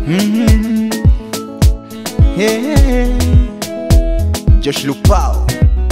Mhm. Hey. Josh Lupao,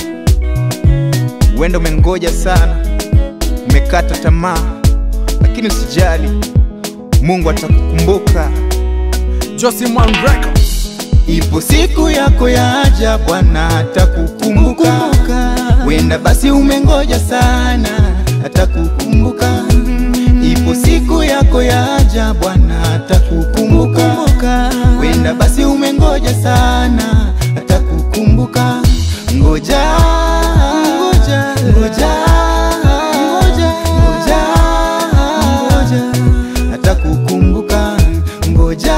wenda umengoja sana, umekata tamaa, lakini usijali, Mungu atakukumbuka. Josimwan Records. Ipo siku yako yaja, Bwana atakukumbuka. Wenda basi umengoja sana, atakukumbuka. Ipo siku yako yaja, Bwana atakukumbuka. Wenda basi umengoja sana, atakukumbuka. Ngoja, ngoja, ngoja, ngoja, ngoja, ngoja, atakukumbuka. Ngoja,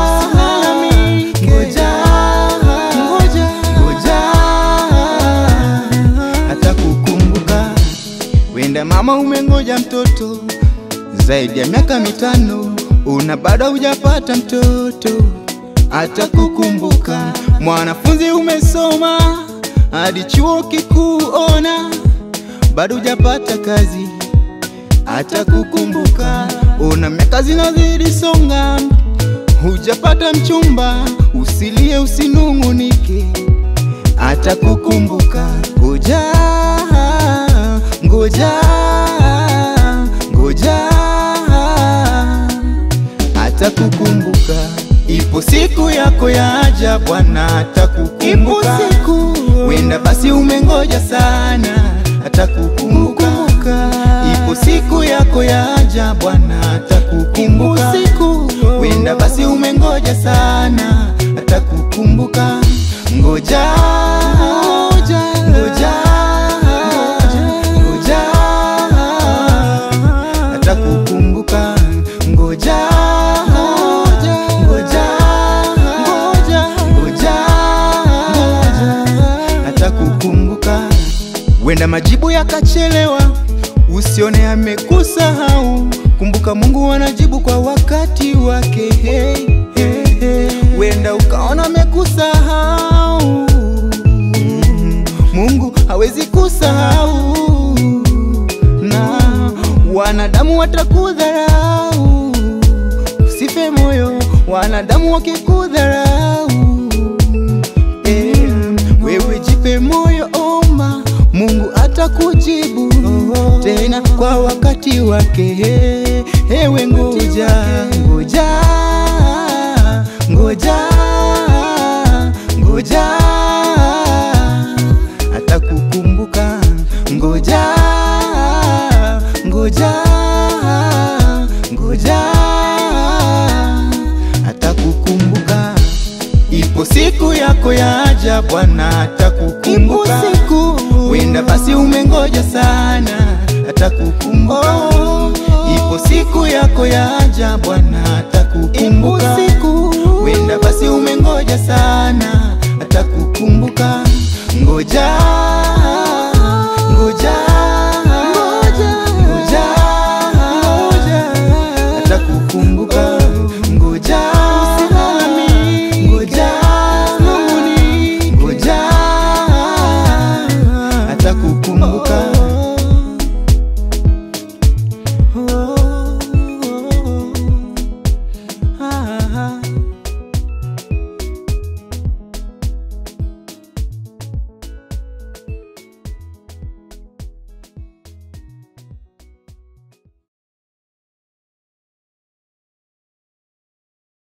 ngoja, ngoja, ngoja, atakukumbuka. Wenda mama umengoja mtoto zaidi ya miaka mitano, una bado hujapata mtoto, atakukumbuka. Mwanafunzi umesoma hadi chuo kikuu, ona bado hujapata kazi, atakukumbuka. Una miaka zinazidi songa, hujapata mchumba, usilie usinung'unike, atakukumbuka. Ngoja, ngoja, ngoja, atakukumbuka. Ipo siku yako yaja, Bwana atakukumbuka. Wenda basi umengoja sana, atakukumbuka. Ipo siku yako yaja, Bwana atakukumbuka. Wenda basi umengoja sana, atakukumbuka. Ngoja, ngoja, ngoja, ngoja, atakukumbuka. Ngoja, ngoja, ngoja, ngoja, ngoja, atakukumbuka. Wenda majibu yakachelewa, usione amekusahau. Kumbuka Mungu anajibu kwa wakati wake. Hey, hey, hey. Wenda ukaona amekusahau, Mm, Mungu hawezi kusahau, na wanadamu watakudharau. Usife moyo, wanadamu wakikudharau. Eh, wewe jipe moyo, omba, Mungu atakujibu tena kwa wakati wake. Ewe ngoja, ngoja, ngoja, ngoja, atakukumbuka. Ngoja, ngoja, ngoja, atakukumbuka. Ipo siku yako yaja, Bwana atakukumbuka. Wenda basi umengoja sana, atakukumbuka. Ipo siku yako yaja, Bwana atakukumbuka. Wenda basi umengoja sana, atakukumbuka. Ngoja,